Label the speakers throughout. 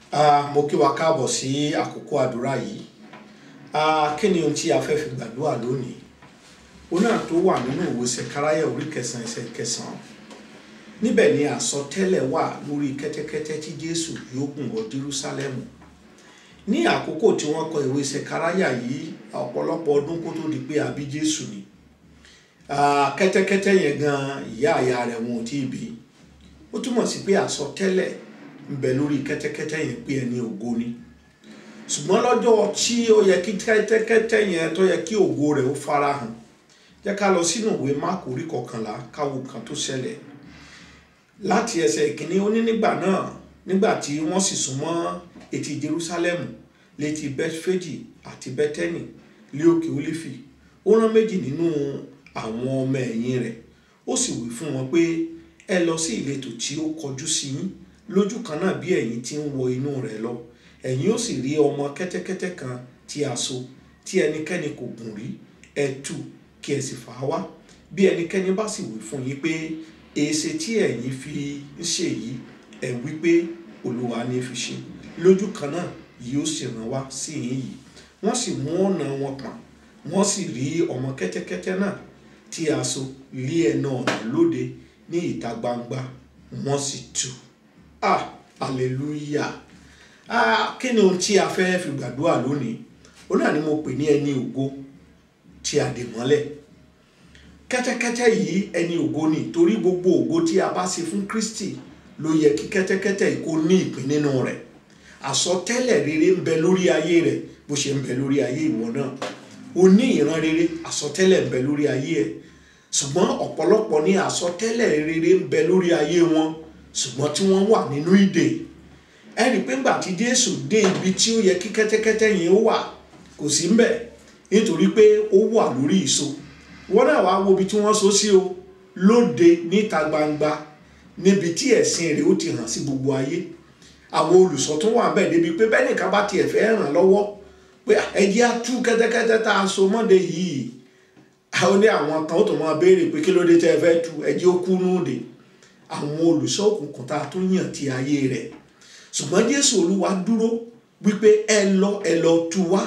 Speaker 1: Ah, mo kí wa káàbọ̀ sí àkókò àdúrà yìí Ah, kí ni ohun tí a fẹ́ fi gbàdúrà lónìí òun náà tó wà nínú ìwé Sẹkáráyà orí kẹsàn-án ẹsẹ̀ kẹsàn-án níbẹ̀ ni àsọtẹ́lẹ̀ wà lórí kẹ́tẹ́kẹ́tẹ́ tí Jésù yóò gùn wọ Jerúsálẹ́mù ní àkókò tí wọ́n kọ ìwé Sẹkáráyà yìí ọ̀pọ̀lọpọ̀ ọdún kó tó di pé a bí Jésù ni Ah, kẹ́tẹ́kẹ́tẹ́ yẹn gan ìyá àyà rẹ̀ wọn ò tí ì bí ó túmọ̀ sí pé àsọtẹ́lẹ̀ ń bẹ lórí kẹ́tẹ́kẹ́tẹ́ yẹn pé ẹni ògo ni ṣùgbọ́n lọ́jọ́ tí ó yẹ kí kẹ́tẹ́kẹ́tẹ́ yẹn tó yẹ kí ògo rẹ̀ ó farahàn jẹ́ ká lọ sínú ìwé Máàkù orí kọkànlá káwo kan tó ṣẹlẹ̀ láti ẹsẹ̀ ìkíní ó ní nígbà náà nígbà tí wọ́n sì súnmọ́ etí Jerúsálẹ́mù létí Bẹ́tíféjì àti Bẹ́tẹ́nì lé òkè Ólífì ó rán méjì nínú àwọn ọmọ ẹ̀yìn rẹ̀ ó sì wí fún wọn pé ẹ lọ sí ìletò tí ó kọjú sí yín lójú kan náà bí ẹ̀yin ti ń wọ inú rẹ̀ lọ ẹ̀yin ó sì rí ọmọ kẹ́tẹ́kẹ́tẹ́ kan tí a so tí ẹnikẹ́ni kò gùn rí ẹ tú kí ẹ sì fà á wá bí ẹnikẹ́ni bá sì wí fún yín pé èéṣe tí ẹ̀yin fi ń ṣe yìí ẹ wí pé Olúwa ní fi ṣe lójú kan náà yóò sì rán wá sí yín yìí wọ́n sì mú ọ̀nà wọn pọ̀n wọ́n sì rí ọmọ kẹ́tẹ́kẹ́tẹ́ náà tí a so lé ẹnu ọ̀nà lóde ní ìta gbangba wọ́n sì tú ah hallelujah ah kí ni ohun tí a fẹ́ fi gbàdúrà lónìí ó náà ni mo pè ní ẹni ògo tí a dè mọ́lẹ̀ kẹ́tẹ́kẹ́tẹ́ yìí ẹni ògo ni torí gbogbo ògo tí a bá ṣe fún Kristi ló yẹ kí kẹ́tẹ́kẹ́tẹ́ yìí kó ní ìpín nínú rẹ̀ àsọtẹ́lẹ̀ rere ń bẹ lórí ayé rẹ̀ bó ṣe ń bẹ lórí ayé ìwọ náà o ní ìran rere àsọtẹ́lẹ̀ ń bẹ lórí ayé ẹ̀ ṣùgbọ́n ọ̀pọ̀lọpọ̀ ní àsọtẹ́lẹ̀ rere ń bẹ lórí ayé wọn ṣùgbọ́n tí wọ́n wà nínú ìdè ẹ rí i pé ńgbà tí Jésù dé ibi tí ó yẹ kí kẹ́tẹ́kẹ́tẹ́ yẹn ó wà kò sí ń bẹ̀ nítorí pé ó wà lórí ìso wọ́n náà wá wo ibi tí wọ́n so sí o lóde níta gbangba níbi tí ẹ̀sìn rẹ̀ ó ti hàn sí gbogbo ayé àwọn olùsọ tó wà bẹ́ẹ̀ débi pé bẹ́ẹ̀ nìkan bá tiẹ̀ fẹ́ ràn lọ́wọ́ pé ẹ jẹ́ á tú kẹ́tẹ́kẹ́tẹ́ tá a so mọ́de yìí àwọn ní àwọn kan ó tó máa béèrè pé kí ló dé tẹ́ ẹ fẹ́ tú ẹ jẹ́ ó kú núùdè àwọn olùṣọ́ òkùnkùn tá a tó yàn ti ayé rẹ̀ ṣùgbọ́n Jésù Olúwa dúró wípé ẹ lọ ẹ lọ tú wá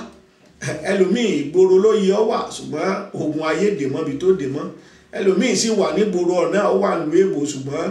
Speaker 1: ẹlòmíì ìgboro ló yẹ ọ wà ṣùgbọ́n ogun ayé dè mọ́ ibi tó dè mọ́ ẹlòmíì sì wà nígboro ọ̀nà ó wà nílùú èbò ṣùgbọ́n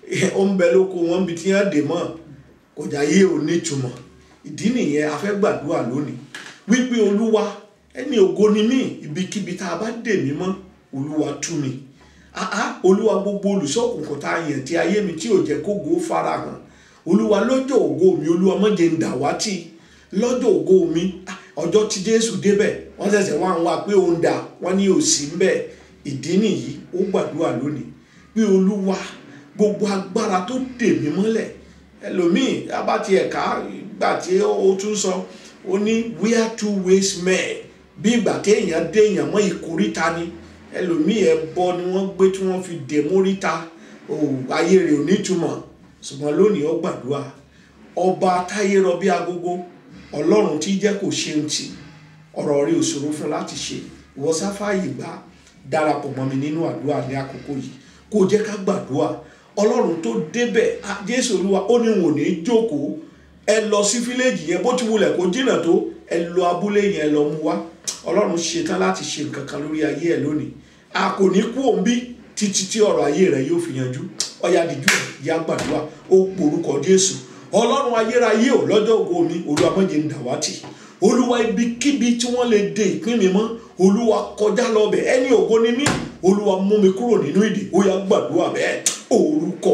Speaker 1: ó ń bẹ lóko wọn ibi tí wọ́n dè mọ́ kò já yé ò nítumọ̀ ìdí nìyẹn a fẹ́ gbàdúrà lónìí wípé Olúwa ẹni ògo ni mí ibikíbi tá a bá dè mí mọ́ Olúwa tú mi àá Olúwa gbogbo olùṣọ́ òkùnkùn tá a yàn tí ayé mi tí ò jẹ́ kógo farahàn Olúwa lọ́jọ́ ògo mi Olúwa má jẹ́ ń dàwátì lọ́jọ́ ògo mi ọjọ́ tí Jésù débẹ̀ wọ́n ṣẹ̀ṣẹ̀ wá ń wá pé òun dà wọ́n ní òsì ń bẹ̀ ìdí nìyí ó gbàdúrà lónìí pé Olúwa gbogbo agbára tó dè mí mọ́lẹ̀ ẹlòmíì abáti ẹ̀ka gbà tí ó tún sọ ó ní where two ways met bí ìgbà tí èèyàn dé èèyàn mọ́ ìkóríta ni ẹlòmíì ẹbọ ni wọ́n gbé tí wọ́n fi dè móríta ayé rẹ̀ ò nítumọ̀ ṣùgbọ́n lónìí ó gbàdúrà ọba táyé rọ bí agogo ọlọ́run tí jẹ́ kò ṣeun tì ọ̀rọ̀ rẹ̀ ò ṣòro fún láti ṣe ìwọ sáfàyè gbà darapọ̀ mọ́ mi nínú àdúrà ní àkókò yìí kó jẹ́ ká gbàdúrà ọlọ́run tó débẹ̀ jésù olúwa ó ní wò ní jókòó ẹ lọ sí fíléèjì yẹn bó ti wulẹ̀ kó jìnnà tó ẹ lọ abúlé yẹn lọ mú wá ọlọ́run ṣetán láti ṣe nǹkan kan lórí ayé ẹ lónìí a kò ní kú òun bí títí tí ọ̀rọ̀ ayé rẹ yóò fi yanjú ọ̀yà dìjú ìyá gbàdúrà ó porúkọ jésù ọlọ́run ayérayé ò lọ́jọ́ ògo mi olúwa má jẹ́ ń dàwátì olúwa ibikíbi tí wọ́n lè de ìpín mi mọ́ olúwa kọjá lọ́bẹ̀ ẹni ògo ni mí olúwa mú mi kúrò nínú ìdè ó yá gbàdúrà bẹ́ẹ̀ orúkọ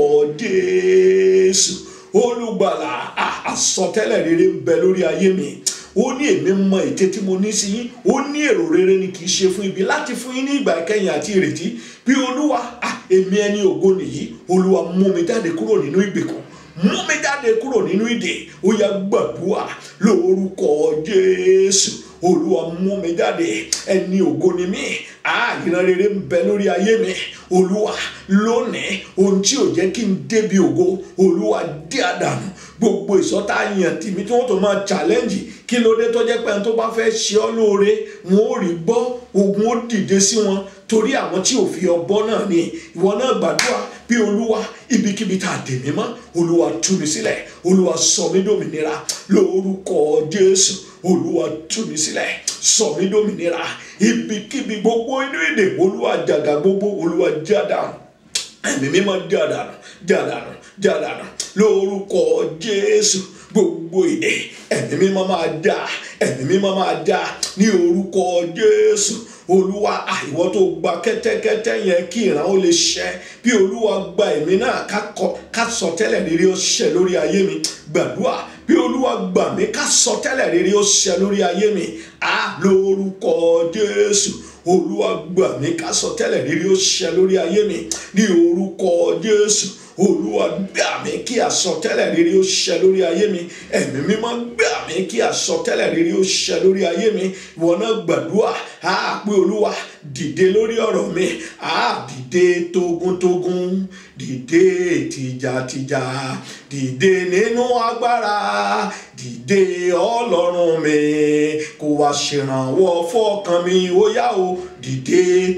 Speaker 1: jésù olùgbàlà àsọtẹ́lẹ̀ rere ń bẹ lórí ayé mi ó ní èmi mọ ète tí mo ní sí yín ó ní èrò rere ni kì í ṣe fún ibi láti fún yín ní ìgbà ìkẹyìn àti ìrètí bí olúwa èmi ẹni ògo nìyí olúwa mú mi jáde kúrò nínú ìgbèkùn mú mi jáde kúrò nínú ìdè ó yá gbàdúrà lórúkọ jésù olúwa mú mi jáde ẹni ògo ni mí ìran rere ń bẹ lórí ayé mi olúwa lónìí ohun tí ò jẹ́ kí n débi ògo olúwa dí àdànù gbogbo ìsọta yàn tìmí tí wọ́n tó máa challenge kí ló dé tó jẹ́ pé ẹni tó bá fẹ́ ṣe ọ́ lóore wọn ò rí gbọ́ ogun ó dìde sí wọn torí àwọn tí ò fi ọbọ náà ni ìwọ náà gbàdúrà bí olúwa ibikíbi tá a dè mí mọ́ olúwa tú mi sílẹ̀ olúwa sọ mí dòmìnira lórúkọ jésù olúwa tú mi sílẹ̀ sọ mí dòmìnira ibikíbi gbogbo inú èdè olúwa jàgà gbogbo olúwa jádàánù ẹ̀mí mímọ́ jádàánù jádàánù jádàánù lórúkọ jésù gbogbo èdè ẹ̀mí mímọ́ máa dá ẹ̀mí mímọ́ máa dá ní orúkọ jésù olúwa àìwọ́ tó gba kẹ́tẹ́kẹ́tẹ́ yẹn kí ìran ó lè ṣẹ bí olúwa gba ẹ̀mí náà ká sọ tẹ́lẹ̀ rere ó ṣẹ lórí ayé mi gbàdúrà bí olúwa gbà mí ká sọ tẹ́lẹ̀ rere ó ṣẹ lórí ayé mi á lórúkọ jésù olúwa gbà mí ká sọ tẹ́lẹ̀ rere ó ṣẹ lórí ayé mi ní orúkọ jésù olúwa gbà mí kí àsọtẹ́lẹ̀ rere ó ṣẹ lórí ayé mi ẹ̀mí mímọ́ gbà mí kí àsọtẹ́lẹ̀ rere ó ṣẹ lórí ayé mi ìwọ náà gbàdúrà á pé olúwa dìde lórí ọ̀rọ̀ mi á dìde togun-togun dìde tìjàtìjà dìde nínú agbára dìde ọlọ́run mi kó wá ṣèrànwọ́ fọ́kàn mi ó yá o dìde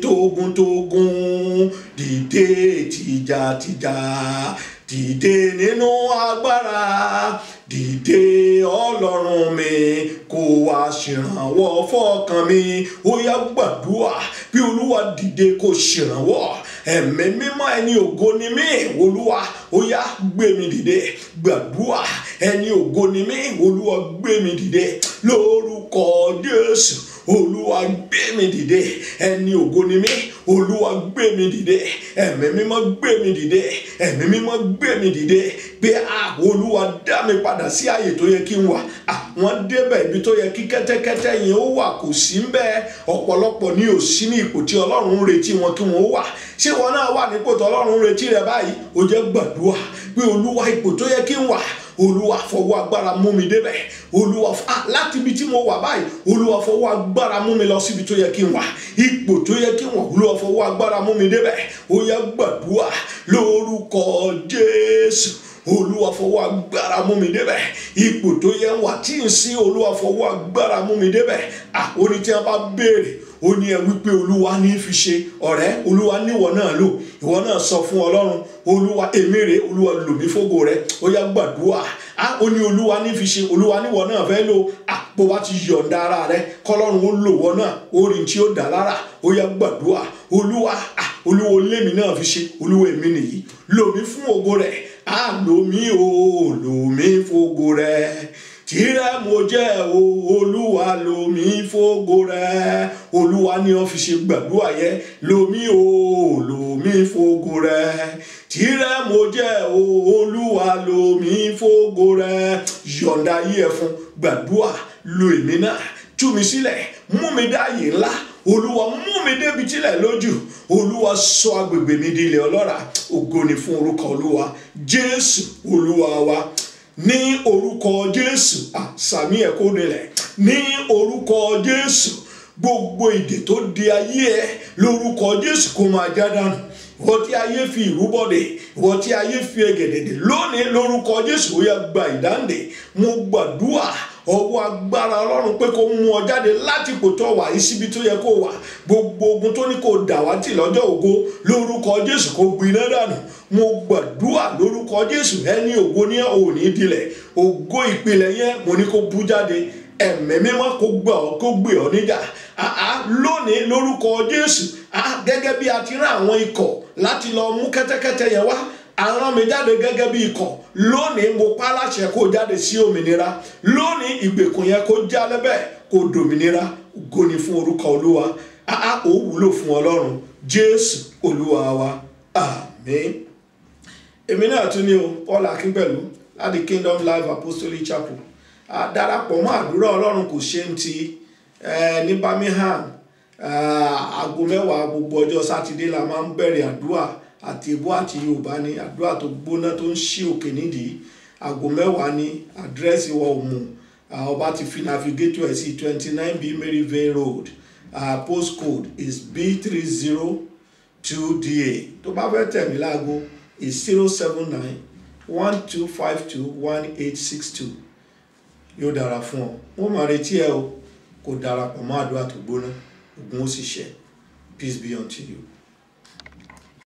Speaker 1: togun-togun dìde tìjàtìjà dìde nínú agbára dìde ọlọ́run mi kó wá ṣèrànwọ́ fọ́kàn mi ó yá gbàdúrà bí olúwa dìde kó ṣèrànwọ́ ẹ̀mí mímọ́ ẹni ògo ni mí olúwa ó yá gbé mi dìde gbàdúrà ẹni ògo ni mí olúwa gbé mi dìde lórúkọ jésù olúwa gbé mi dìde ẹni ògo ni mí olúwa gbé mi dìde ẹ̀mí mímọ́ gbé mi dìde ẹ̀mí mímọ́ gbé mi dìde pé a olúwa dá mi padà sí ààyè tó yẹ kí n wà àwọn débẹ̀ ibi tó yẹ kí kẹ́tẹ́kẹ́tẹ́ yẹn ó wà kò sí ń bẹ́ẹ̀ ọ̀pọ̀lọpọ̀ ní ò sí ní ipò tí ọlọ́run ń retí wọn kí wọ́n ó wà ṣé wọn náà wà nípò tí ọlọ́run ń retí rẹ báyìí ó jẹ́ gbàdúrà pé olúwa ipò tó yẹ kí n wà olúwa fọwọ́ agbára mú mi débẹ̀ olúwa láti ibi tí mo wà báyìí olúwa fọwọ́ agbára mú mi lọ síbi tó yẹ kí n wà ipò tó yẹ kí n wà olúwa fọwọ́ agbára mú mi débẹ̀ ó yẹ gbàdúrà lórúkọ jésù olúwa fọwọ́ agbára mú mi débẹ̀ ipò tó yẹ wà tí n sí olúwa fọwọ́ agbára mú mi débẹ̀ ah oní tí wọn bá béèrè ó ní ẹ wípé olúwa ní fi ṣe ọ̀rẹ́ olúwa níwọ náà lò ìwọ náà sọ fún ọlọ́run olúwa èmi rè olúwa lò mí fógo rẹ ó yá gbàdúrà á ó ní olúwa ní fi ṣe olúwa níwọ náà fẹ́ lò á bó bá ti yọ̀ǹda ara rẹ kọ́lọ́run ó lò wọ náà orin tí ó dà lára ó yá gbàdúrà olúwa á olúwa lémi náà fi ṣe olúwa èmi nìyí lò mí fún ògo rẹ á lò mí o lò mí fógo rẹ tìrẹ mo jẹ́ o olúwa lomi fógo rẹ olúwa ní ọ fi ṣe gbàdúrà yẹ lomi o lomi fógo rẹ tìrẹ mo jẹ́ o olúwa lomi fógo rẹ yọ̀ǹda yí ẹ fún gbàdúrà lo èmi náà tú mi sílẹ̀ mú mi dáàyè ńlá olúwa mú mi débi tílẹ̀ lójú olúwa sọ agbègbè mi di ilẹ̀ ọlọ́ràá ògo ni fún orúkọ olúwa jésù olúwa wa ní orúkọ jésù àsàmì ẹ̀kọ́ nílẹ̀ ní orúkọ jésù gbogbo ìdè tó di ayé ẹ lórúkọ jésù kó máa já dànù ìwọ tí ayé fi ìrúbọdè ìwọ tí ayé fi ẹgẹdẹdẹ lónìí lórúkọ jésù ó yá gba ìdáǹdè mo gbàdúrà ọwọ́ agbára ọlọ́run pé kó mú ọ jáde láti ipò tó wà yìí síbi tó yẹ kó wà gbogbo ogun tó ní kó dàwátì lọ́jọ́ ògo lórúkọ jésù kó gbiná dànù mo gbàdúrà lórúkọ jésù ẹni ògo ní òní dilẹ̀ ògo ìpìlẹ̀ yẹn mo ní kó bú jáde ẹ̀mẹ́ mímọ́ kó gbà ọ́ kó gbé ọ níjà àá lónìí lórúkọ jésù àá gẹ́gẹ́ bí a ti rán àwọn ikọ̀ láti lọ mú kẹ́tẹ́kẹ́tẹ́ yẹn wá àrán mi jáde gẹ́gẹ́ bí ikọ̀ lónìí mo pa láṣẹ kó jáde sí òmìnira lónìí ìgbèkùn yẹn kó já lẹ́bẹ̀ kó dòmìnira ògo ni fún orúkọ olúwa àá ò wúlò fún ọlọ́run jésù olúwa wa àmín èmi náà tún ní o paul akínpẹ̀lú láti kingdom life apostolic chapel darapọ̀ mọ́ àdúrà ọlọ́run kò ṣe ń ti ní birmingham aago mẹ́wàá gbogbo ọjọ́ sátidé la máa ń bẹ̀rẹ̀ àdúrà àti èbó àti yorùbá ní àdúrà tó gbóná tó ń ṣí òkè nídìí aago mẹ́wàá ní àdírẹ́sì wa òmù ọba ti fi navigator ẹ̀ sí twenty nine b maryvale road uh, postcode is b three zero two da tó bá fẹ́ tẹ̀ mí láago is zero seven nine one two five two one eight six two yóò dára fún ọ wọn máa retí ẹ o kò darapọ̀ mọ́ àdúrà tó gbóná ogun ó sì ṣẹ peace be unto you.